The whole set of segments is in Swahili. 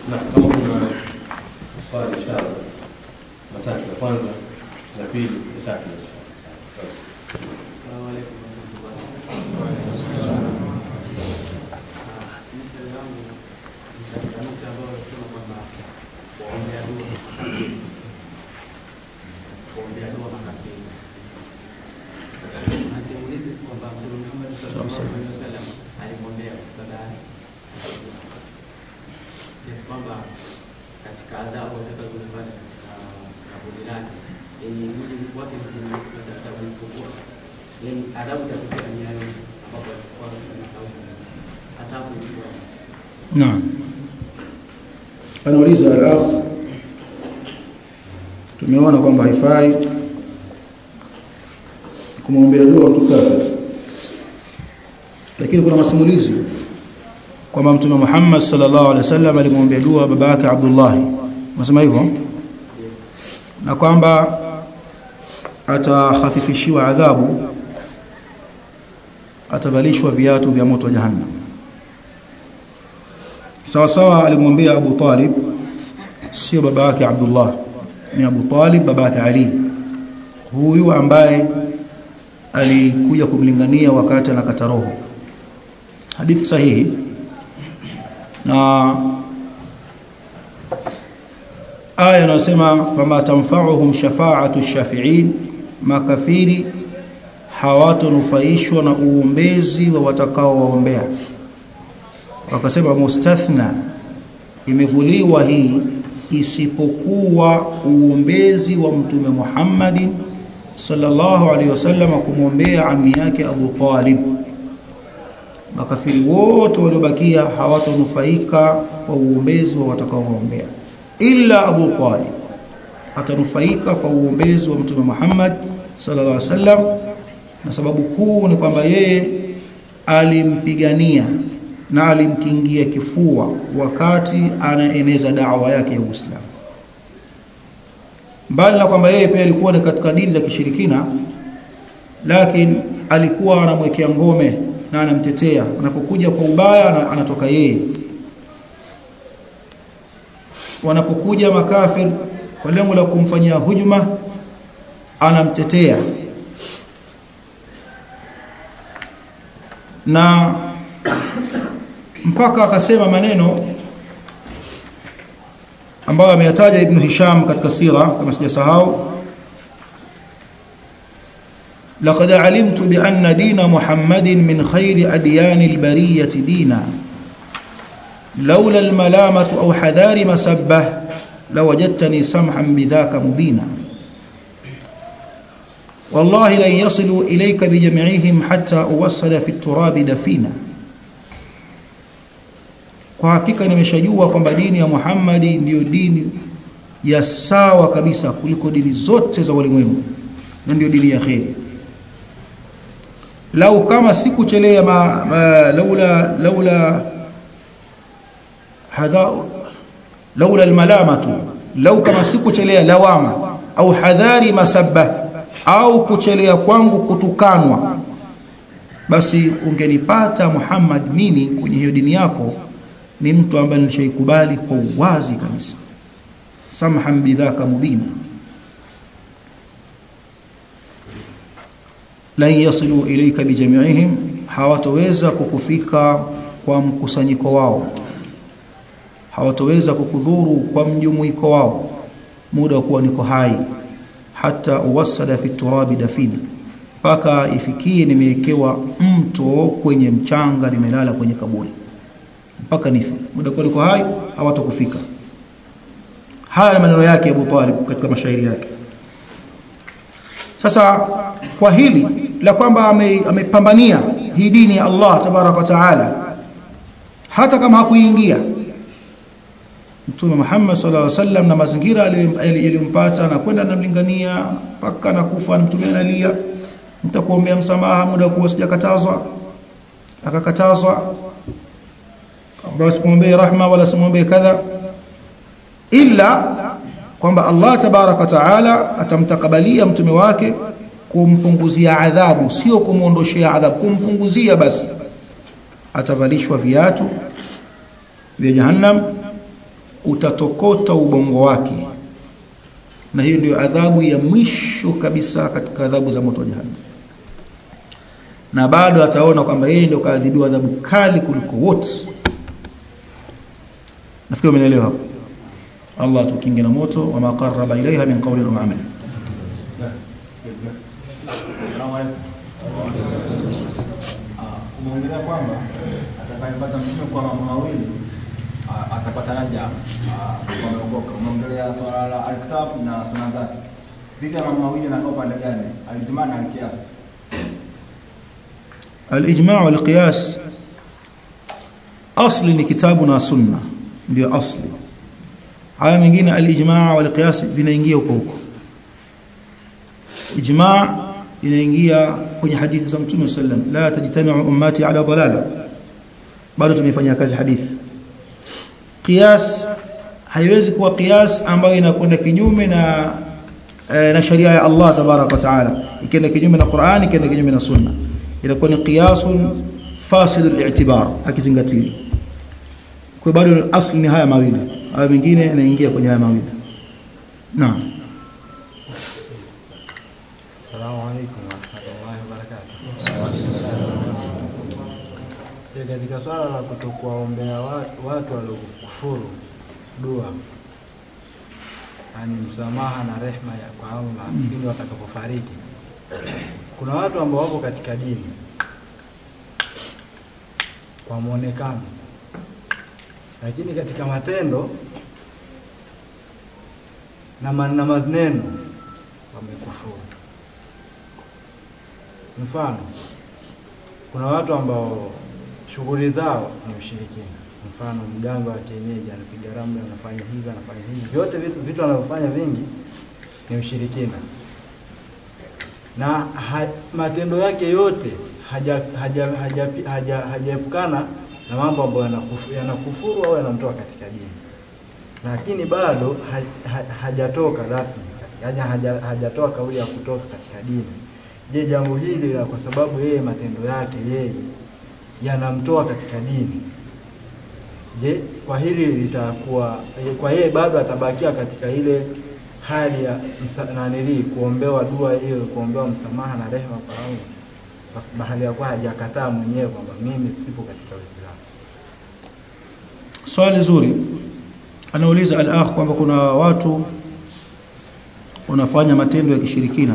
Na kama kuna swali inshallah. Matatu ya kwanza, la pili, ya tatu na swali. Asalamu alaykum Swali langu ni katika nukta ambayo nasema kwamba kuombea dua makafiri. Kuombea dua makafiri. Nasimulizi kwamba Mtume Muhammad sallallahu alaihi wasallam alimwombea dada kiasi kwamba katika adhabu atakazozipata katika kaburi lake yenye mwili wake mzima kupata adhabu isipokuwa yani adhabu itatokea ni hayo ambapo alikuwa anasahau hasa hapo ilikuwa Naam. Anauliza al-akh tumeona kwamba haifai kumwombea dua mtu kafir. Lakini kuna masimulizi kwamba Mtume Muhammad sallallahu alaihi wasallam alimwombea dua baba yake Abdullah. Unasema hivyo? Na kwamba atakhafifishiwa adhabu atavalishwa viatu vya moto wa jahannam sawa sawa alimwambia Abu Talib sio baba yake Abdullah ni Abu Talib baba yake Ali huyu ambaye alikuja kumlingania wakati anakata roho hadithi sahihi na aya inasema fama tanfa'uhum shafa'atu shafi'in makafiri hawatonufaishwa na uombezi wa watakao waombea wakasema mustathna imevuliwa hii isipokuwa uombezi wa mtume Muhammad sallallahu alaihi wasallam kumwombea ami yake Abu Talib makafiri wote waliobakia hawatonufaika kwa uombezi wa watakaoombea illa Abu Talib atanufaika kwa uombezi wa mtume Muhammad sallallahu alaihi wasallam na sababu kuu ni kwamba yeye alimpigania na alimkingia kifua wakati anaeneza da'wa yake ya Uislamu mbali na kwamba yeye pia alikuwa ni katika dini za kishirikina lakini alikuwa anamwekea ngome na anamtetea anapokuja kwa ubaya anatoka yeye wanapokuja makafir kwa lengo la kumfanyia hujuma anamtetea na mpaka akasema maneno ambayo ameyataja Ibn Hisham katika sira kama sijasahau لقد علمت بأن دين محمد من خير أديان البرية دينا لولا الملامة أو حذار مسبة لوجدتني سمحا بذاك مبينا والله لن يصلوا إليك بجمعهم حتى أوصل في التراب دفينا kwa hakika nimeshajua kwamba dini ya Muhammadi ndiyo dini ya sawa kabisa kuliko dini zote za ulimwengu na ndiyo dini ya kheri lau kama sikuchelea ma, ma, laula laula hadha laula almalamatu lau kama sikuchelea lawama au hadhari masabba au kuchelea kwangu kutukanwa basi ungenipata Muhammad mimi kwenye hiyo dini yako ni mtu ambaye nilishaikubali kwa uwazi kabisa samhan bidhaka mubina lan yasilu ilayka bijami'ihim hawatoweza kukufika kwa mkusanyiko wao hawatoweza kukudhuru kwa mjumuiko wao muda wa kuwa niko hai hata uwasada fi turabi dafini mpaka ifikie nimewekewa mto kwenye mchanga nimelala kwenye kaburi mpaka nife muda kwa niko hai hawatakufika haya ni maneno yake Abu Talib katika mashairi yake sasa kwa hili la kwamba amepambania ame hii dini ya Allah tabaraka taala hata kama hakuingia Mtume Muhammad sallallahu alaihi wasallam na mazingira yaliyompata na kwenda namlingania mpaka na kufa na mtume analia nitakuombea msamaha muda kuwa sijakatazwa akakatazwa basi kumwombee rahma wala simwombee kadha illa kwamba Allah tabaraka taala atamtakabalia mtume wake kumpunguzia adhabu sio kumuondoshea adhabu kumpunguzia basi atavalishwa viatu vya jahannam utatokota ubongo wake na hiyo ndio adhabu ya mwisho kabisa katika adhabu za moto wa jahannam na bado ataona kwamba yeye ndio kaadhibiwa adhabu kali kuliko wote nafikiri umeelewa hapo Allah tukinge na moto wa maqarraba ilaiha min qawlin wa amal Asalamu alaykum. Ah, umeongelea kwamba atakayepata mtume kwa mambo mawili ah, atapata naja ah, kwa ameokoka. Umeongelea swala la alkitab na suna zake. Vipi mambo mawili yanakaa upande gani? Alijmaa na alkias. al-ijma' wal qiyas asli ni kitabu na sunna ndio asli haya mengine al-ijma' wal qiyas vinaingia huko huko ijma' inaingia kwenye hadithi za mtume sallam la tajtami'u ummati ala dalala bado tumefanya kazi hadithi qiyas haiwezi kuwa qiyas ambayo inakwenda kinyume na eh, na sharia ya Allah tabarak wa taala ikienda kinyume na Qur'an ikienda kinyume na sunna inakuwa ni qiyasun fasidul i'tibar akizingatiwa kwa bado asli ni haya mawili haya mengine yanaingia kwenye haya mawili naam Assalamu alaikum warahmatullahi wabarakatuh. Katika swala la kutokuwaombea watu, watu waliokufuru dua, yani msamaha na rehma ya kwa Allah pindi watakapofariki, kuna watu ambao wapo katika dini kwa muonekano, lakini katika matendo na ma- na maneno wamekufuru. Mfano, kuna watu ambao shughuli zao ni ushirikina. Mfano, mganga wa kienyeji anapiga ramli, anafanya hivi, anafanya hivi, vyote vitu, vitu anavyofanya vingi ni ushirikina, na ha, matendo yake yote hajaepukana haja, haja, haja, haja, hajaepukana na mambo ambayo yanakufu- yanakufuru au yanamtoa katika dini, lakini bado ha, ha, hajatoka rasmi, yaani haja, hajatoa kauli ya kutoka katika dini. Je, jambo hili la kwa sababu yeye matendo yake yeye yanamtoa katika dini, je, kwa hili litakuwa eh, kwa yeye bado atabakia katika ile hali ya msa- nanili kuombewa dua hiyo, kuombewa msamaha na rehema kwa Allah, kwa bahali ya kuwa hajakataa mwenyewe kwamba mimi sipo katika Uislamu. swali zuri anauliza al-akh kwamba kuna watu wanafanya matendo ya kishirikina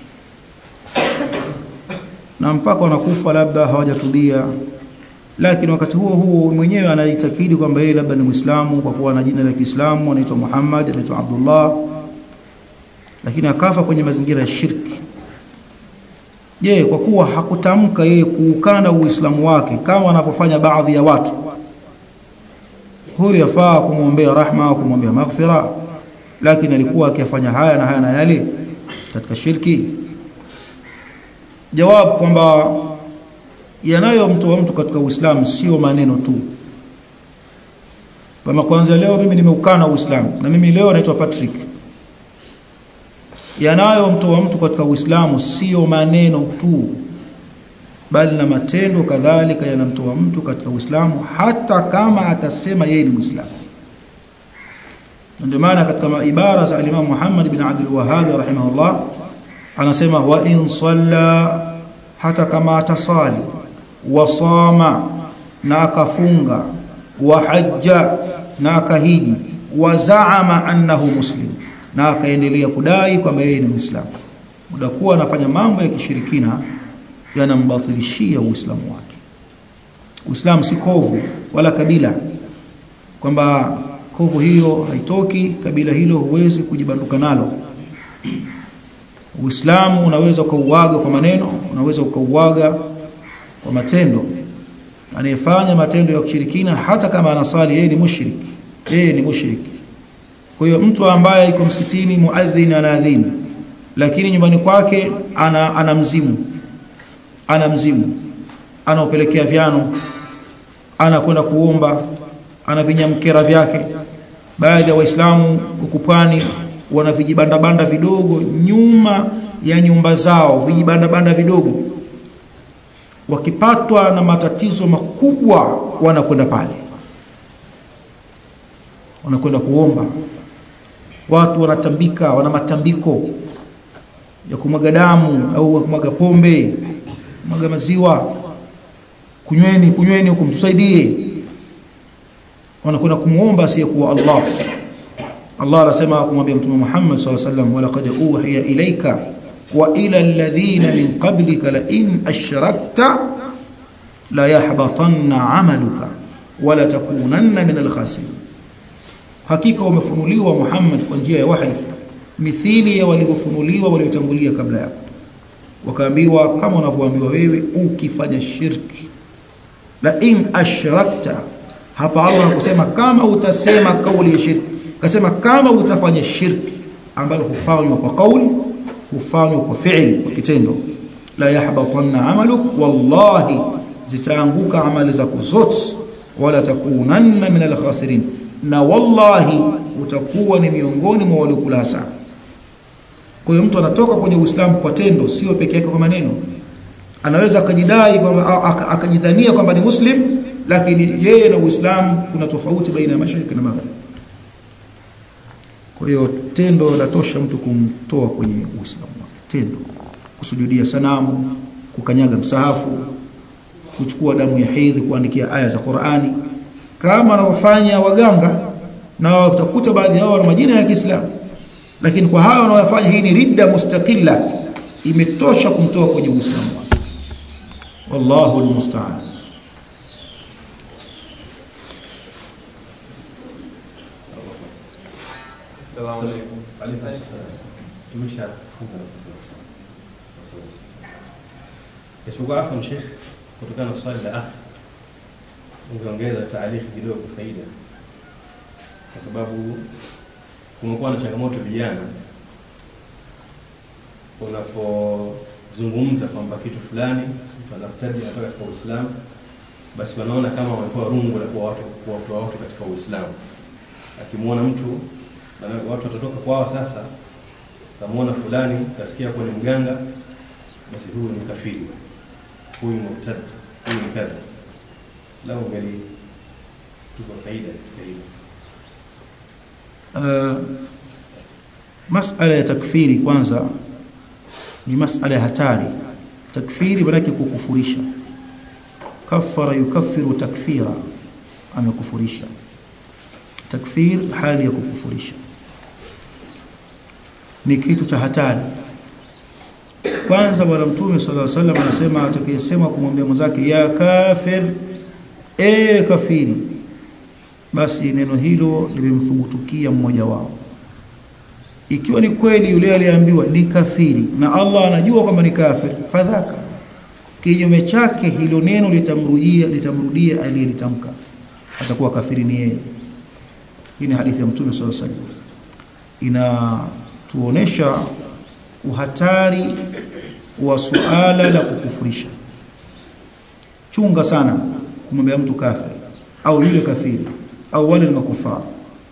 na mpaka wanakufa labda hawajatubia lakini wakati huo huo mwenyewe anaitakidi kwamba yeye labda ni Muislamu kwa kuwa na jina la Kiislamu anaitwa Muhammad anaitwa Abdullah lakini akafa kwenye mazingira ya shirki je kwa kuwa hakutamka yeye kuukana uislamu wake kama wanavyofanya baadhi ya watu huyu yafaa kumwombea rahma au kumwombea maghfira lakini alikuwa akifanya haya na haya na yale katika shirki jawab kwamba yanayomtoa mtu katika Uislamu sio maneno tu kama kwanza leo mimi nimeukana Uislamu na mimi leo naitwa Patrick yanayomtoa mtu katika Uislamu sio maneno tu bali na matendo kadhalika yanamtoa mtu katika Uislamu hata kama atasema yeye ni Muislamu ndio maana katika ibara za Imam Muhammad bin Abdul Wahhab rahimahullah anasema wa in salla hata kama atasali wasama na akafunga wa hajja na akahiji wa zaama annahu muslim na akaendelea kudai kwamba yeye ni Muislamu muda kuwa anafanya mambo ya kishirikina yanambatilishia Uislamu wake Uislamu si kovu wala kabila kwamba kovu hiyo haitoki kabila hilo huwezi kujibanduka nalo Uislamu unaweza ukauaga kwa maneno unaweza ukauaga kwa matendo anayefanya matendo ya kushirikina hata kama anasali yeye ni mushrik yeye ni mushrik kwa hiyo mtu ambaye yuko msikitini muadhin anaadhini lakini nyumbani kwake ana, ana mzimu ana mzimu anaopelekea vyano anakwenda kuomba ana vinyamkera vyake baadhi ya waislamu huku pwani wana vijibanda banda vidogo nyuma ya nyumba zao vijibanda banda vidogo wakipatwa na matatizo makubwa wanakwenda pale wanakwenda kuomba watu wanatambika wana matambiko ya kumwaga damu au kumwaga pombe kumwaga maziwa kunyweni kunyweni huko mtusaidie wanakwenda kumuomba asiyekuwa Allah Allah anasema kumwambia mtume Muhammad sallallahu alaihi wasallam walaqad uhiya ilayka wa ila alladhina min qablika la in ashrakta la yahbatanna amaluka wala takunanna min alkhasirin hakika umefunuliwa Muhammad kwa njia ya wahi mithili ya walivyofunuliwa waliotangulia kabla yako wakaambiwa kama unavyoambiwa wewe ukifanya shirki la in ashrakta hapa Allah hakusema kama utasema kauli ya shirki kasema kama utafanya shirki ambalo hufanywa kwa kauli hufanywa kwa fi'li kwa kitendo la yahbatanna amaluk wallahi zitaanguka amali zako zote wala takunanna min alkhasirin na wallahi utakuwa ni miongoni mwa waliokula hasara kwa hiyo mtu anatoka kwenye Uislamu kwa tendo sio peke yake kwa maneno anaweza akajidai kwamba akajidhania kwamba ni muslim lakini yeye na Uislamu kuna tofauti baina ya mashariki na magharibi kwa hiyo tendo latosha mtu kumtoa kwenye Uislamu wake tendo kusujudia sanamu kukanyaga msahafu kuchukua damu ya hedhi kuandikia aya za Qur'ani kama wanavyofanya waganga na utakuta baadhi yao wana majina ya Kiislamu lakini kwa hayo wanayofanya hii ni ridda mustakilla imetosha kumtoa kwenye Uislamu wake wallahu almusta'an Salamu alaykum. Alaykum salaam. Tumeshafunga na kusema swali. Isipokuwa hapo ni Sheikh kutokana na swali la akhi ungeongeza taarifa kidogo faida kwa sababu kumekuwa na changamoto vijana unapozungumza kwamba kitu fulani mtu anakutaja anatoka katika Uislamu basi wanaona kama wamekuwa rungu la kuwa watu kuwatoa watu katika Uislamu akimwona mtu na watu watatoka kwao sasa tamwona fulani kasikia kuwa ni mganga basi huyu ni kafiri huyu ni murtad huyu ni kadha lao ungali tuko faida katika hilo uh, masala ya takfiri kwanza ni masala ya hatari takfiri maanake kukufurisha kafara yukaffiru takfira amekufurisha takfir hali ya kukufurisha ni kitu cha hatari kwanza bwana mtume sallallahu alaihi wasallam anasema atakayesema kumwambia mwenzake ya kafir e kafiri basi neno hilo limemthubutukia mmoja wao ikiwa ni kweli yule aliyeambiwa ni kafiri na Allah anajua kwamba ni kafir fadhaka kinyume chake hilo neno litamrudia litamrudia aliyelitamka atakuwa kafiri ni yeye hii ni hadithi ya mtume sallallahu alaihi wasallam inatuonesha uhatari wa suala la kukufurisha chunga sana kumwambia mtu kafiri au yule kafiri au wale ni makufara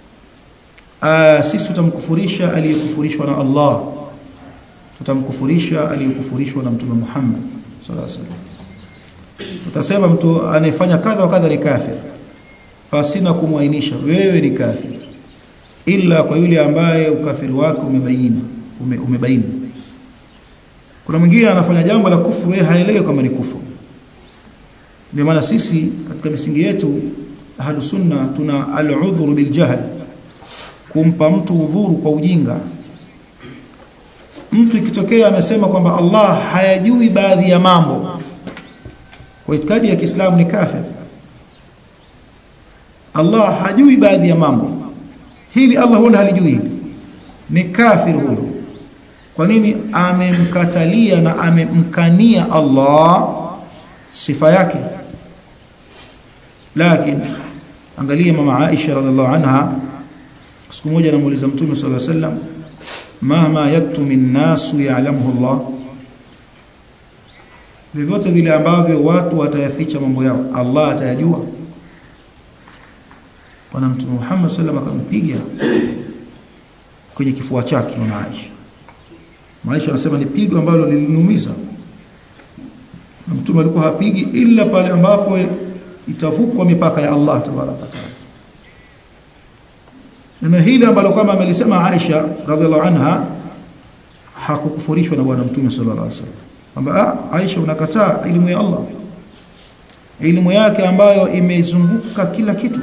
sisi tutamkufurisha aliyekufurishwa na Allah tutamkufurisha aliyekufurishwa na mtume Muhammad sallallahu alaihi wasallam tutasema mtu anayefanya kadha wa kadha ni kafir pasina kumwainisha wewe ni kafir ila kwa yule ambaye ukafiri wake umebaini ume, umebaini kuna mwingine anafanya jambo la kufuru yeye haelewi kama ni kufuru ndio maana sisi katika misingi yetu ahlus sunna tuna al-udhru bil jahl kumpa mtu udhuru kwa ujinga mtu ikitokea amesema kwamba Allah hayajui baadhi ya mambo kwa itikadi ya Kiislamu ni kafir Allah hajui baadhi ya mambo hili Allah huwa halijui hili ni kafir huyo kwa nini amemkatalia na amemkania Allah sifa yake lakini angalia mama Aisha radhiallahu anha siku moja anamuuliza mtume sallallahu alaihi wasallam mama yaktumi nasu ya'lamuhu Allah vyovyote vile ambavyo watu watayaficha mambo yao Allah atayajua bwana mtume Muhammad sallallahu alaihi wasallam akampiga kwenye kifua chake mama Aisha Maisha anasema ni pigo ambalo liliniumiza na mtume alikuwa hapigi ila pale ambapo itavukwa mipaka ya Allah tabaraka taala neno hili ambalo kama amelisema Aisha radhiallahu anha hakukufurishwa na bwana mtume sallallahu alaihi wasallam kwamba ah, Aisha unakataa elimu ya Allah elimu yake ambayo imezunguka kila kitu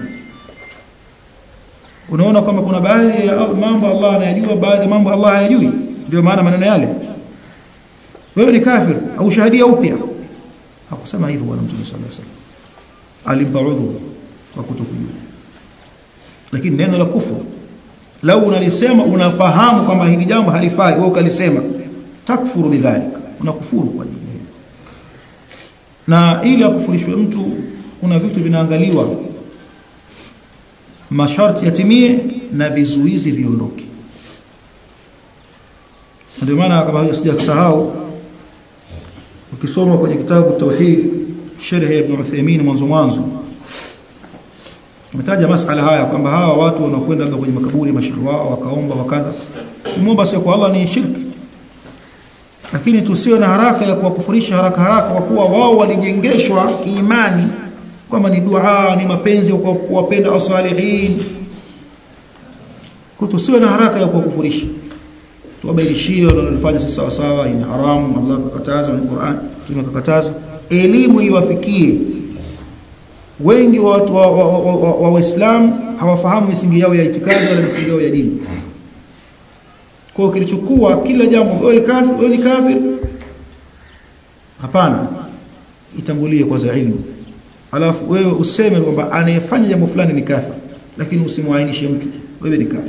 unaona kwamba kuna baadhi ya mambo Allah anayajua baadhi ya mambo Allah hayajui ndio maana maneno yale wewe ni kafir au shahadia upya hakusema hivyo bwana mtume sallallahu alaihi wasallam alimpa udhu kwa kutokujua lakini neno la kufuru lau unalisema unafahamu kwamba hili jambo halifai wewe ukalisema takfuru bidhalika unakufuru kwa ajili hiyo na ili akufurishwe mtu kuna vitu vinaangaliwa masharti yatimie na vizuizi viondoke ndio maana kama sija kusahau ukisoma kwenye kitabu tauhid sharh ibn Uthaymeen mwanzo mwanzo umetaja masala haya kwamba hawa watu wanakwenda labda kwenye makaburi mashauri wao wakaomba wakadha kumwomba sio kwa Allah ni shirki lakini tusiwe na haraka ya kuwakufurisha haraka haraka kwa kuwa wao walijengeshwa imani kwamba ni dua ni mapenzi kwa kuwapenda asalihin kwa tusiwe na haraka ya kuwakufurisha tuwabainishie wanalofanya si sawa sawa ni haramu Allah kakataza ni Qur'an tumekataza elimu iwafikie wengi wa watu wa, wa, wa, wa, wa Waislamu hawafahamu misingi yao ya itikadi wala misingi yao ya dini kwa hiyo kilichokuwa kila jambo wewe ni kafir wewe ni kafir hapana itangulie kwanza ilmu alafu wewe useme kwamba anayefanya jambo fulani ni kafir lakini usimwainishe mtu wewe ni kafir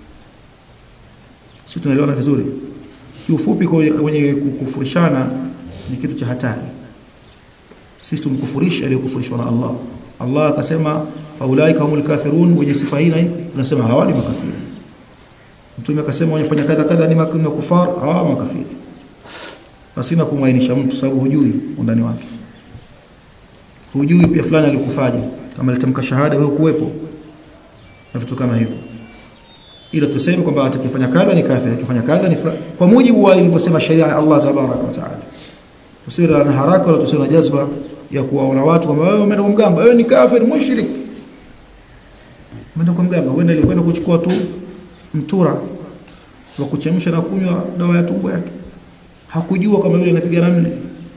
sisi tunaelewana vizuri kiufupi kwenye kukufurishana ni kitu cha hatari sisi tumkufurisha aliyokufurishwa na Allah Allah akasema faulaika humul kafirun wenye sifa hii tunasema hawa ni makafiri mtume akasema wanyefanya kadha kadha ni makufar hawa makafiri pasina kumwainisha mtu sababu hujui undani wake hujui pia fulani alikufaje kama alitamka shahada wewe kuwepo na vitu kama hivyo ila tuseme kwamba atakifanya kadha ni kafiri atakifanya kadha ni kwa mujibu wa ilivyosema sheria ya Allah tabaraka wa taala usiwe na haraka wala tusiwe na jazba ya kuwaona watu kwamba wewe umeenda kwa mganga wewe ni kafir mushrik umeenda kwa mganga uenda ilikwenda kuchukua tu mtura wa kuchemsha na kunywa dawa ya tumbo yake hakujua kama yule anapiga ramli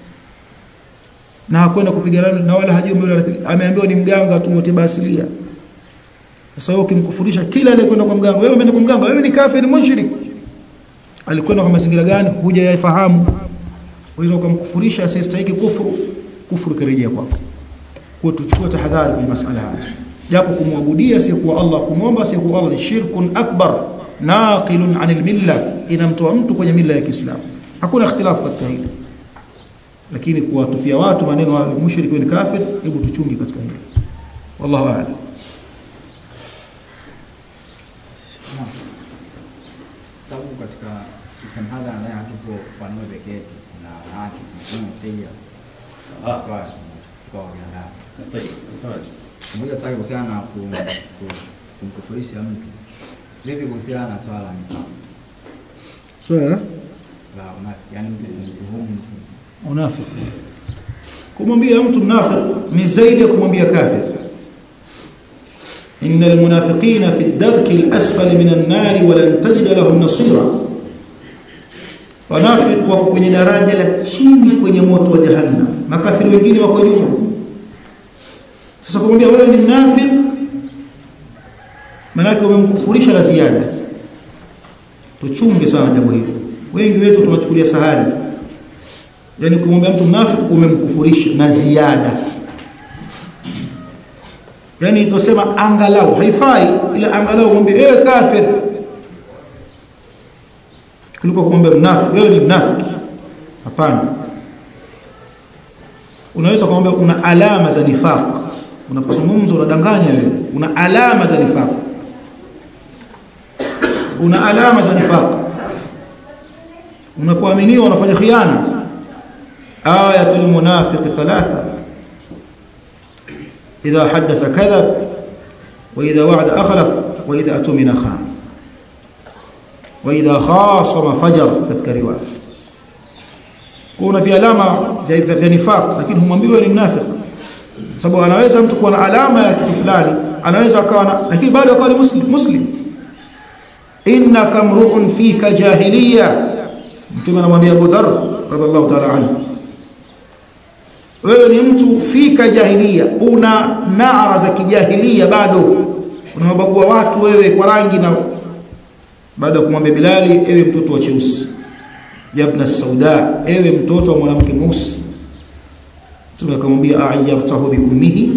na hakwenda kupiga ramli na wala hajui yule anapiga ameambiwa ni mganga tu tiba asilia sasa wewe ukimkufurisha kila aliyekwenda kwa mganga wewe umeenda kwa mganga wewe ni kafir mushrik alikwenda kwa mazingira gani huja yafahamu uweza ukamkufurisha asiyestahili kufuru kufuru kirejea kwako kwa tuchukue tahadhari kwenye masala haya japo kumwabudia asiyekuwa Allah kumwomba asiyekuwa Allah ni shirkun akbar naqilun anil milla inamtoa mtu kwenye mila ya Kiislamu hakuna ikhtilafu katika hili lakini kuwatupia watu maneno ya mushriki ni kafir hebu tuchungi katika hili wallahu a'lam sababu katika mhadhara naye hatupo wanaume peke yetu na wanawake tunasema saidia swali kwa wanadamu moja swali kuhusiana na ku- ku- kumkufurisha mtu vipi kuhusiana na swala la nifaq swala la unafiki yani mtu kumtuhumu mtu unafiki kumwambia mtu mnafiki ni zaidi ya kumwambia kafir innal munafiqina fi ad-darki al-asfali min an-nar wa lan tajid lahum nasira wanafiki wako kwenye daraja la chini kwenye moto wa jahannam makafiri wengine wako juu sasa kumwambia wewe ni mnafiki maana umemkufurisha la ziada tuchunge sana jambo hili wengi wetu tunachukulia sahali yani kumwambia mtu mnafiki umemkufurisha na ziada yani tusema angalau haifai ila angalau mwambie wewe kafir kuliko kumwambia mnafiki wewe ni mnafiki hapana unaweza kumwambia una alama za nifaq unapozungumza unadanganya wewe una alama za nifaq una alama za nifaq unapoaminiwa unafanya khiana ayatul munafiq thalatha idha hadatha kadhab wa idha wa'ada akhlaf wa idha atumina khan wa idha khasama fajar katika riwaya kuna fi alama vya vya nifaq lakini humwambiwa ni mnafiki sababu anaweza mtu kuwa na alama ya kitu fulani anaweza akawa na lakini bado akawa ni muslim muslim innaka mru'un fika jahiliya mtume anamwambia Abu Dharr radhiallahu ta'ala anhu wewe ni mtu fika jahiliya una naara za kijahilia bado unawabagua watu wewe kwa rangi na baada ya kumwambia Bilali ewe mtoto wa cheusi yabna sauda ewe mtoto wa mwanamke mweusi Mtume akamwambia ayyartahu bi ummihi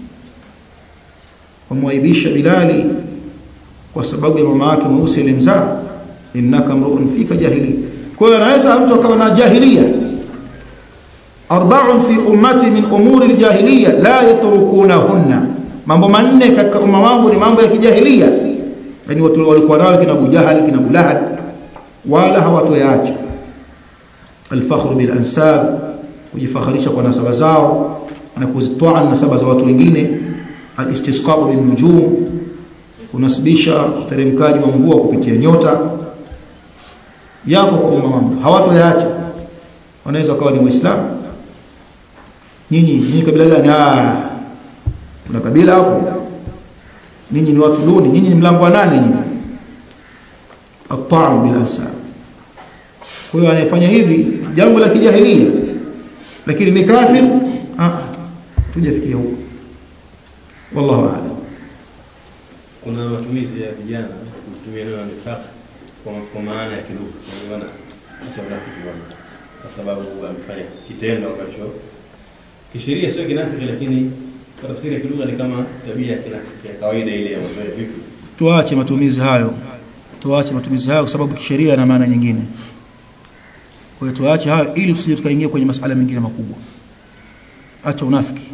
wamwaibisha Bilali kwa sababu ya mama yake mweusi alimzaa innaka mru'un fika jahili kwa hiyo anaweza mtu akawa na jahilia arba'un fi ummati min umuri aljahiliya la yatrukunahunna mambo manne katika umma wangu ni mambo ya kijahilia yani watu walikuwa nayo kina Abu Jahal kina Abu Lahab wala hawatoyaacha alfakhru bil ansab kujifakharisha kwa nasaba zao na kuzitoa nasaba za watu wengine alistisqa bin nujum kunasibisha uteremkaji wa mvua kupitia nyota yapo kwa umma wangu hawatoyaacha wanaweza kawa ni waislamu nyinyi nyinyi kabila gani ah kuna kabila hapo ninyi ni watu duni nyinyi ni mlango wa nane nyinyi at-ta'am bil ansab kwa hiyo anayefanya hivi jambo la kijahilia lakini ni kafir ah tujafikia huko wallahu a'lam kuna matumizi ya vijana kutumia neno nifaq kwa, kwa maana ya kilugha unaona acha unafiki bwana kwa sababu amefanya kitendo ambacho kisheria sio kinafiki lakini kwa tafsiri ya kilugha ni kama tabia ya kinafiki ya kawaida ile ya mazoea vipi tuache matumizi hayo tuache matumizi hayo kwa sababu kisheria na maana nyingine kwa hiyo tuache hayo ili tusije tukaingia kwenye masuala mengine makubwa acha unafiki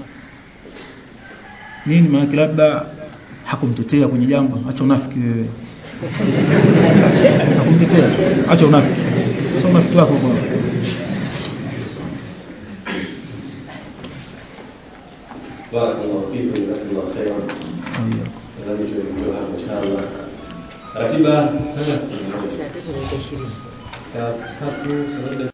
nini maana labda hakumtetea kwenye jambo acha unafiki wewe hakumtetea acha unafiki sasa unafiki wako kwa barakallahu fikum jazakallahu khairan nadhani tumefikia hapa inshallah ratiba sana saa tatu dakika ishirini saa tatu saa